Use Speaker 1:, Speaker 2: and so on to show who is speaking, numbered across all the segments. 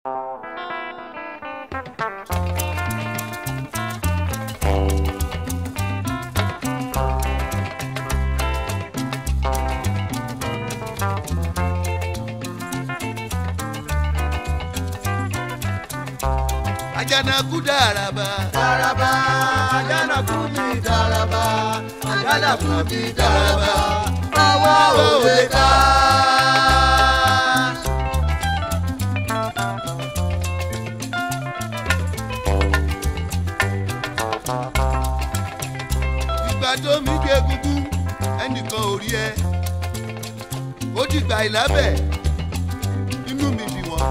Speaker 1: àjànàkú dàràbà.
Speaker 2: Dàràbà àjànàkú mi dàràbà àjànàkú mi dàràbà àwa ò lè ká.
Speaker 1: ìgbà tó mi gbé egungun ẹnìkan ò rí ẹ ó dìgbà ìlábẹ̀ inú mi bí wọn.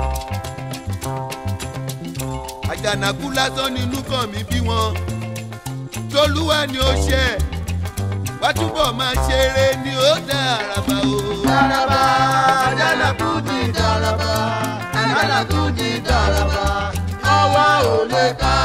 Speaker 1: àjànàkú lásán nínú kan mi bí wọn tolúwa ni ó ṣe wá túbọ̀ máa ṣeré ni ó dá àràbà o.
Speaker 2: Dàràbà àjànàkú mi dàràbà àjànàkú mi dàràbà àwa ò lè ká.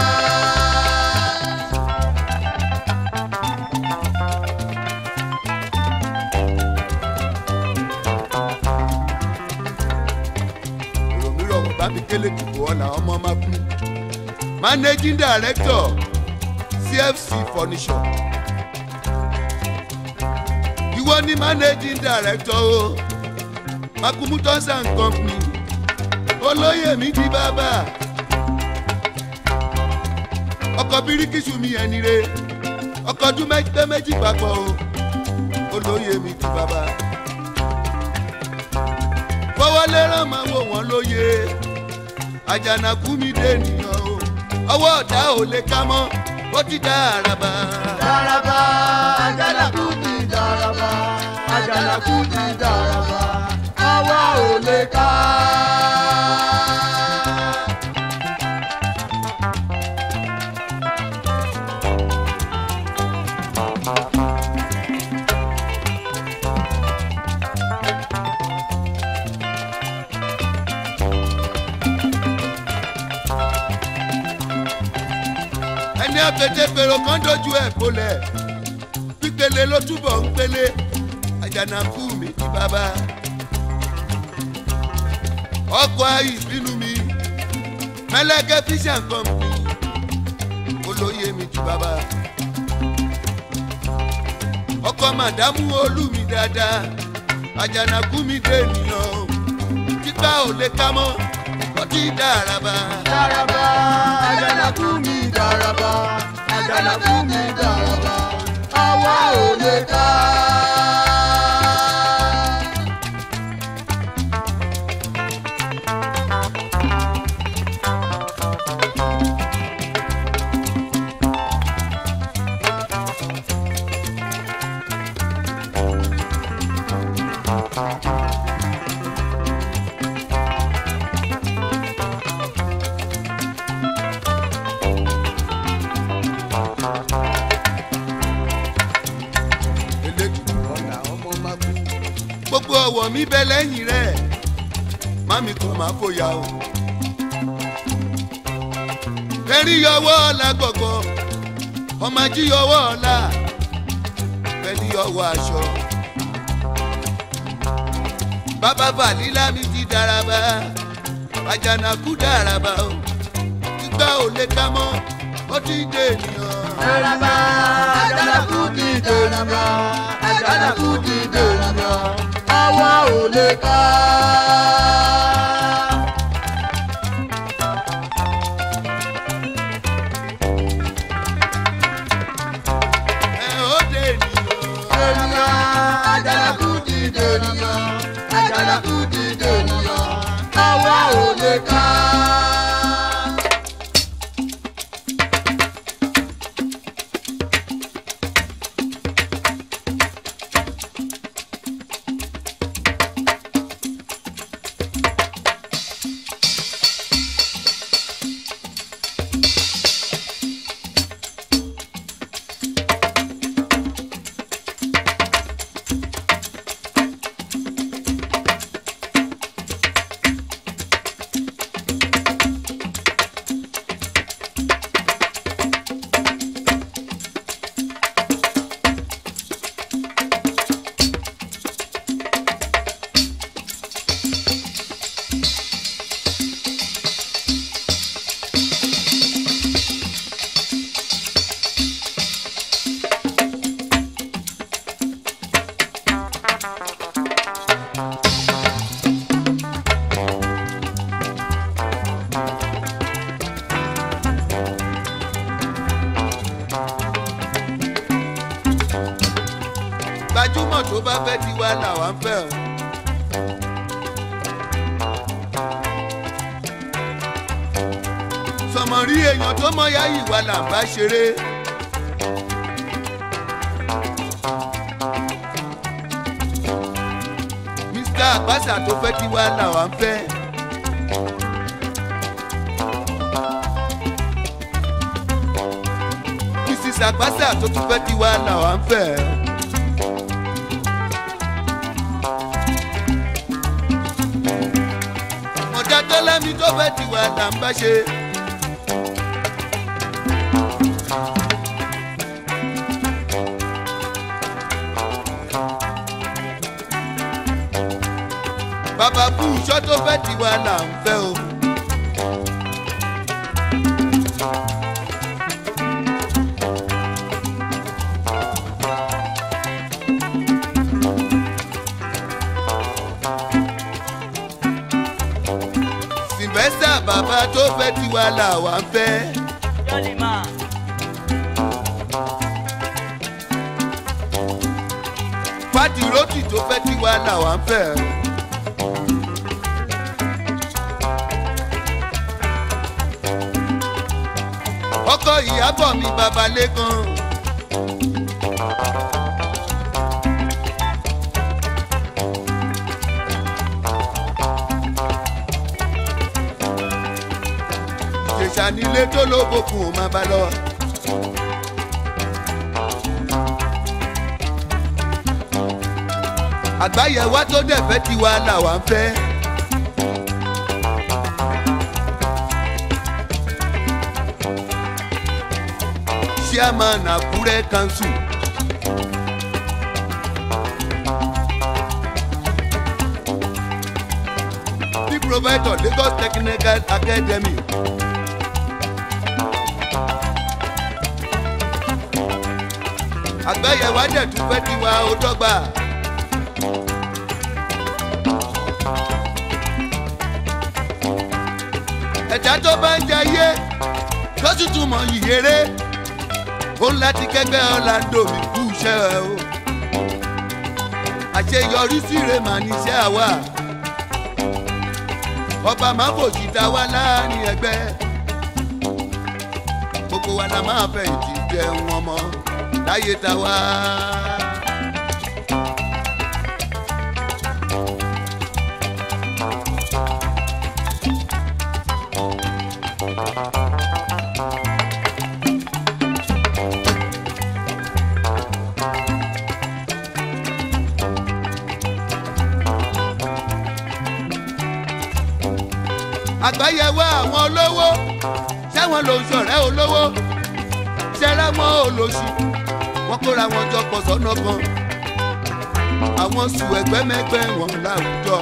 Speaker 1: èrò mi rọ̀ wọ́n bá mi kélé dìbò ọ̀la ọmọ máa kú. managing director cfc furniture. ìwọ ni managing director o makumu tons and company olóyè mi di bàbá ọkọ̀ bíríkìsù mi ẹni re ọkọ̀ ọdún mẹ́gbẹ́ méjì papọ̀ o olóyè mi di bàbá fọwọ́lé rán máa wò wọ́n lóye àjànàkú mi dé nìyàn o ọwọ́ ọ̀dà ò lè ká mọ́ ó ti dá àràbà.
Speaker 2: Dàràbà àjànàkú mi dàràbà àjànàkú mi dàràbà àwa ò lè ká.
Speaker 1: ẹni àpètè pèrò kan dojú ẹ̀ bolẹ̀ pípele ló túbọ̀ ń pele àjànàkú mi di bàbá. ọkọ̀ ìbínú mi mẹ́lẹ́kẹ́ fíṣà kọ́mpì olóyè mi di bàbá. ọkọ̀ màdámù olú mi dáadáa àjànàkú mi dé ènìyàn o títà ò lè ká mọ́ ọtí dàràbà.
Speaker 2: Dàràbà àjànàkú mi dàràbà àjànàkú mi dàràbà àwa ò lè ká.
Speaker 1: elédùn ọ̀la ọmọ máa kú. gbogbo ọwọ́ mi bẹ lẹ́yìn rẹ̀ mami kò máa fòyà o. kẹrí yọwọ́ ọ̀la gbọ̀gbọ̀ ọmọ ají yọwọ́ ọ̀la pẹ̀lú yọwọ́ aṣọ. bàbá bàlílà mi ti dàràbà àjànàkú dàràbà o gbígbà ò lè ká mọ́ ó ti dé ènìyàn.
Speaker 2: Dàràbà àjànàkú mi dàràbà àjànàkú mi dàràbà àwa ò lè ká.
Speaker 1: ẹ ó dé ènìyàn.
Speaker 2: Ènìyàn àjànàkú mi dènìyàn àjànàkú mi dènìyàn àwa ò lè ká.
Speaker 1: fẹ́ tiwa làwa ń fẹ́ o. sọmọrí èèyàn tó mọ ya ìwà là ń bá ṣeré. mr àgbàsà tó fẹ́ tiwa làwa ń fẹ́. mrs àgbàsà tó tún fẹ́ tiwa làwa ń fẹ́. ọ̀dà tó lẹ́mi tó fẹ́ tiwa là ń bá ṣe. bàbá fún iṣọ́ tó fẹ́ tiwa là ń fẹ́ o. sylvester bàbá tó fẹ́ tiwa là wà ń fẹ́.
Speaker 3: Jolly man.
Speaker 1: pátì rótì tó fẹ́ tiwa là wà ń fẹ́. ọkọ ìyàbọ̀ mi bàbá lẹ́kan. ìjẹ̀ṣà nílé tó lóbokùn ò máa bá lọ. àgbáyẹ̀wá tó dẹ̀ fẹ́ tiwa làwa ń fẹ́. chairman àkúrẹ́ council. the provider lagos technical academy. àgbáyẹ̀wá dẹ̀ tún fẹ́ tiwa ó dọ́gba. ẹ̀dá tó bá ń jayé tó sì tún mọ ìyèrè ó ń láti kẹgbẹ́ ọ̀làǹdò mi kú iṣẹ́ ẹ o àṣeyọrí síre mà níṣẹ́ àwa ọba máa fòṣì ta wá láàrin ẹgbẹ́ gbogbo wa la máa fẹ̀yìntì jẹun ọmọ láyé ta wá. àgbáyẹwò àwọn olówó ṣẹ́wọ̀n ló ń ṣọ̀rẹ́ olówó ṣẹ́rẹ́ mọ́ olóṣì wọ́n kóra wọn jọ pọ̀ sọ́nà kan àwọn sùn ẹgbẹ́mẹgbẹ́ wọn láwùjọ.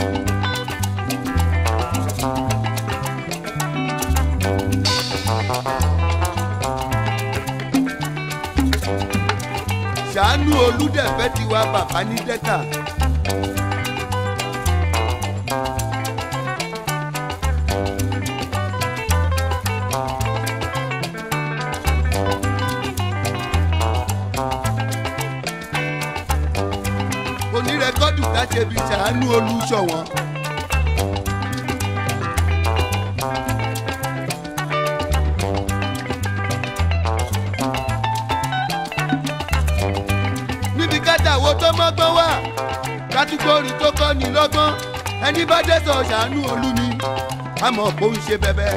Speaker 1: ṣàánú olùdẹ̀fẹ́ tiwa bàbá ní dẹ́ka. onírẹ́kọ́dù ká ṣe fi ṣàánú olùṣọ̀wọ́n. níbi kátàwó tó mọ́gbọ́n wà kátígórì tó kọ́ ni lọ́gbọ́n ẹni bá dé sọ ṣàánú olú ni àmọ́ kò ń ṣe bẹ́bẹ́.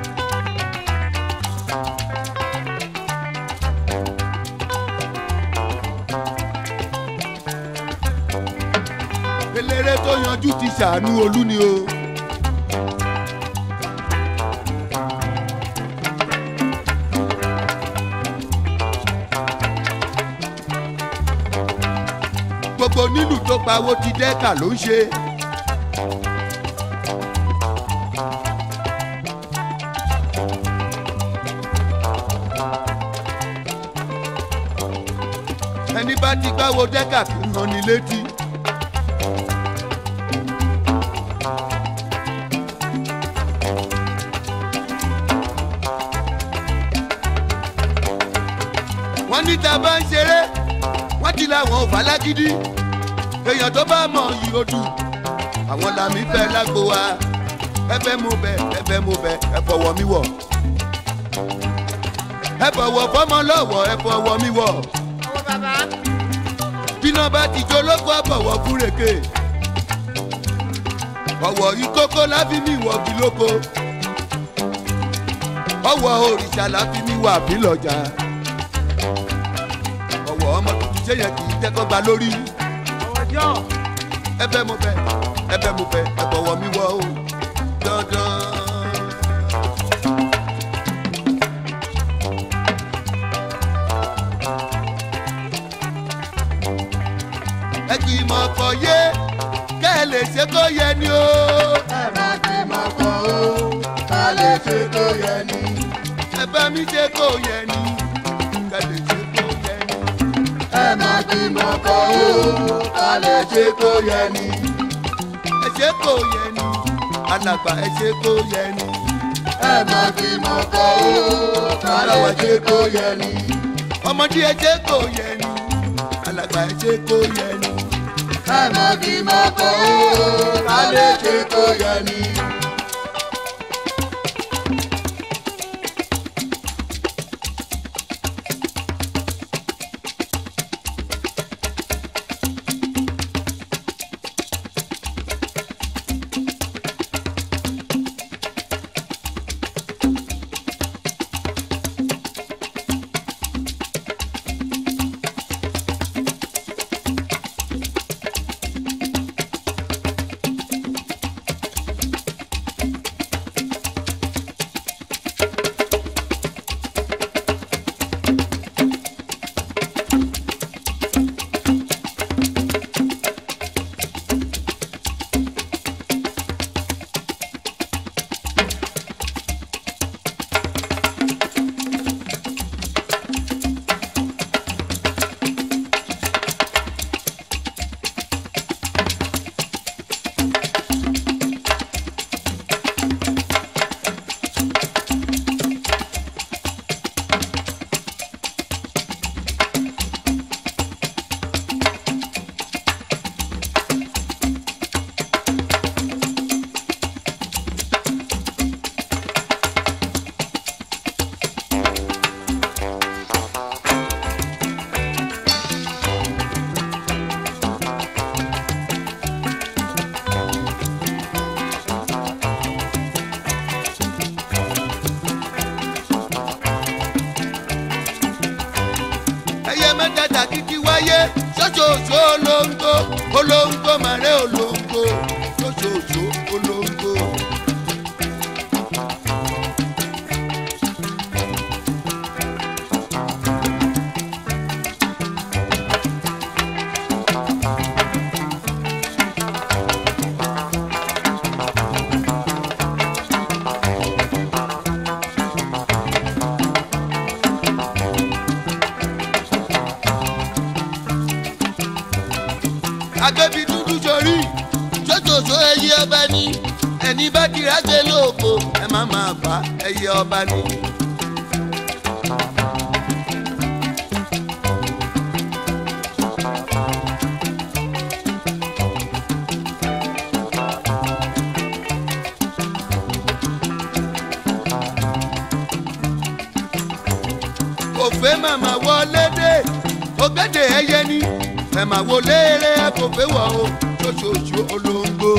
Speaker 1: eléré tó yanjú ti ṣàánú olú ni o. gbogbo nílùú tó pawó ti dẹ́ka ló ń ṣe. ẹni bá ti gbáwo dẹ́ka kì í hàn ní létí. wọ́n ní tá a bá ń ṣeré wọ́n ti làwọn ò fà lágídí èèyàn tó bá mọ̀ yìí ó dùn àwọn làmì fẹ́ lágbo wa ẹ fẹ́ mú bẹ ẹ fẹ́ mú bẹ ẹ fọwọ́ mi wọ̀ ẹ fọwọ́ fọmọ lọ́wọ́ ẹ fọwọ́ mi wọ̀
Speaker 2: ọwọ́ bàbá.
Speaker 1: bíná bá ti jó lóko àbọ̀wọ̀ fúrèké ọ̀wọ̀ ìkókó láfi mi wọ̀ bí lóko ọ̀wọ̀ òrìṣà láfi mi wà bí lọ́jà ọ̀wọ̀ ọmọ tuntun ṣé yẹn kì í tẹ́kọ̀ gba lórí
Speaker 2: ọwọ́ jọ.
Speaker 1: ẹ fẹ́ mo fẹ́ ẹ fẹ́ mo fẹ́ ẹ bọ̀wọ̀ mi wọ̀ o dandan. ẹ kì í mọ̀ ọkọ̀ yé kẹ́ ẹ lè ṣe kó yẹ ni o.
Speaker 2: ẹ má kí mọ̀ kọ́ o ká lè ṣe tó yẹ ni.
Speaker 1: ẹ bá mi ṣe kó yẹ ni kẹ́ lè ṣe kó yẹ ni.
Speaker 2: ẹ má kí mọ̀ kọ́ o ká lè ṣe tó yẹ ni.
Speaker 1: ẹ ṣe kó yẹ ni alàgbà ẹ ṣe kó yẹ ni.
Speaker 2: ẹ má kí mọ̀ kọ́ o ká lè ṣe tó yẹ ni.
Speaker 1: ọmọdé ẹ ṣe kó yẹ ni alàgbà ẹ ṣe kó yẹ ni.
Speaker 2: ẹ má kí mọ̀ kọ́ o ká lè ṣe tó yẹ ni.
Speaker 1: ẹyẹ mẹ́tẹ̀ẹ̀ta kìkì wáyé ṣoṣooṣo olóńgbò olóńgbò màrẹ́ olóńgbò ṣoṣooṣo olóńgbò. agbẹ́bí dúdú sórí ṣoṣooṣo ẹyẹ ọba ní ẹni bá dìrá gbé lóko ẹ má máa bá ẹyẹ ọba ní. òfé màmá wọlé dé ògbédè ẹyẹ ní ẹ̀mà wo léèrè kò fẹ́ wọ̀ o ṣoṣooṣo olóńgbò.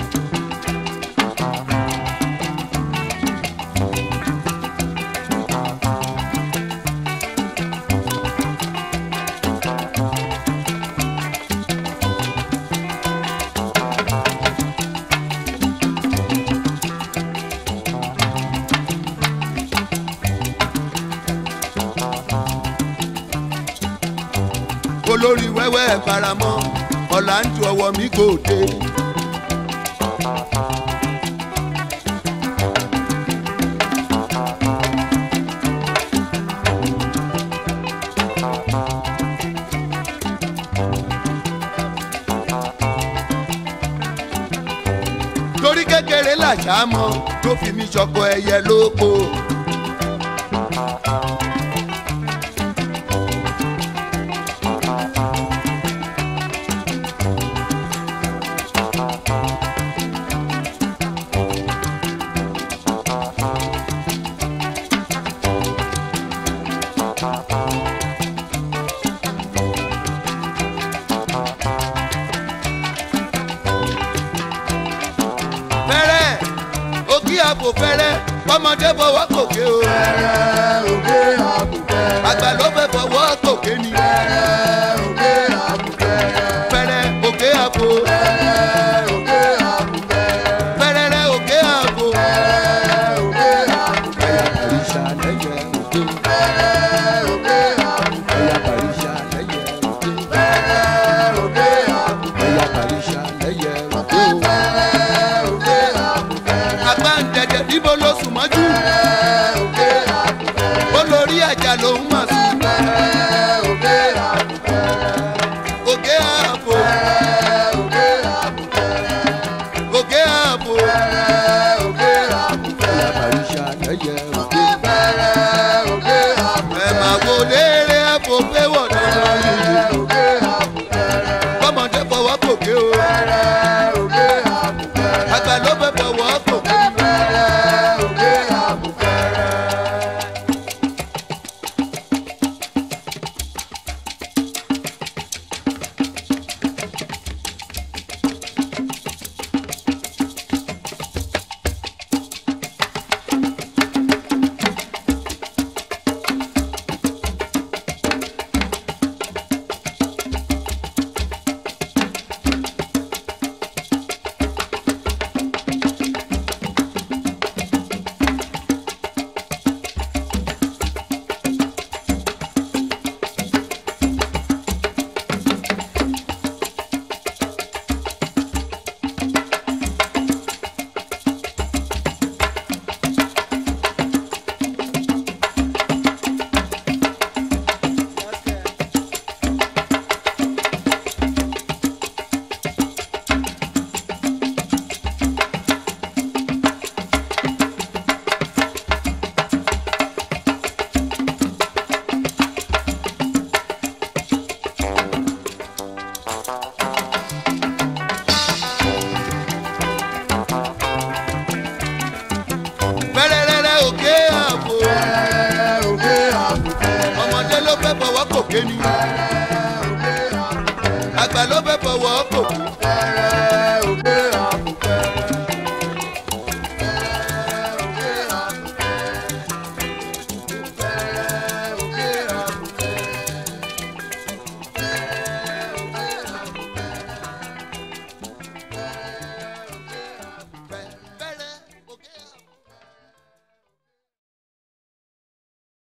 Speaker 1: olórí wẹ́wẹ́ faramọ́ ọ̀là ń tu ọwọ́ mi kò dé. torí kékeré làṣà mọ tó fi mi ṣọkọ ẹyẹ lóko. àpò fẹ́rẹ́ ọmọdé fọwọ́ kòkè o
Speaker 2: fẹ́rẹ́ òkè àbùfẹ́rẹ́.
Speaker 1: àgbà ló fẹ́ fọwọ́ kòkè ni
Speaker 2: fẹ́rẹ́ òkè àbùfẹ́rẹ́.
Speaker 1: fẹ́rẹ́ òkè àpò
Speaker 2: fẹ́rẹ́ òkè àbùfẹ́rẹ́.
Speaker 1: fẹ́rẹ́rẹ́ òkè àpò.
Speaker 2: fẹ́rẹ́ òkè àbùfẹ́rẹ́.
Speaker 3: Àyàkàríṣà lẹ́yẹ òde.
Speaker 2: fẹ́rẹ́ òkè àbùfẹ́rẹ́.
Speaker 3: Àyàkàríṣà lẹ́yẹ òde.
Speaker 2: fẹ́rẹ́ òkè àbùfẹ́rẹ́.
Speaker 3: Àyàkàríṣà lẹ́yẹ òde.
Speaker 2: fẹ́rẹ́ òkè àbùfẹ́rẹ́.
Speaker 1: àgbà ń dẹ̀dẹ̀ níbo ló sùn mọ́jú
Speaker 2: fẹ́rẹ́ òkè àbùfẹ́rẹ́.
Speaker 1: olórí àjà lòún mà sùn
Speaker 2: fẹ́rẹ́ òkè àbùfẹ́rẹ́.
Speaker 1: òkè àpò
Speaker 2: fẹ́rẹ́ òkè àbùfẹ́rẹ́.
Speaker 1: òkè àpò
Speaker 2: fẹ́rẹ́ òkè àbùfẹ́rẹ́.
Speaker 3: Àyàkàríṣà lẹ́yẹ òde.
Speaker 2: fẹ́rẹ́ òkè àbùfẹ́rẹ́.
Speaker 1: ẹ̀ máa wo léèrè àpò pé wọ̀ náà
Speaker 2: fẹ́rẹ́ òkè àbùfẹ́rẹ́.
Speaker 1: kọ́mọdé fọwọ́ kòkè o
Speaker 2: fẹ́rẹ́ òkè àbùfẹ́rẹ́.
Speaker 1: àgbà ló fẹ́ fọwọ́ kòkè
Speaker 2: fẹ́rẹ́ òkè àbùfẹ́rẹ́.
Speaker 1: fẹ́rẹ́rẹ́rẹ́ òkè àpò
Speaker 2: fẹ́rẹ́ òkè àbùfẹ́rẹ́.
Speaker 1: ọmọdé ló fẹ́ fọwọ́ kòkè ni
Speaker 2: fẹ́rẹ́ òkè àbùfẹ́rẹ́.
Speaker 1: àgbà ló fẹ́ fọwọ́ kòkè
Speaker 2: fẹ́rẹ́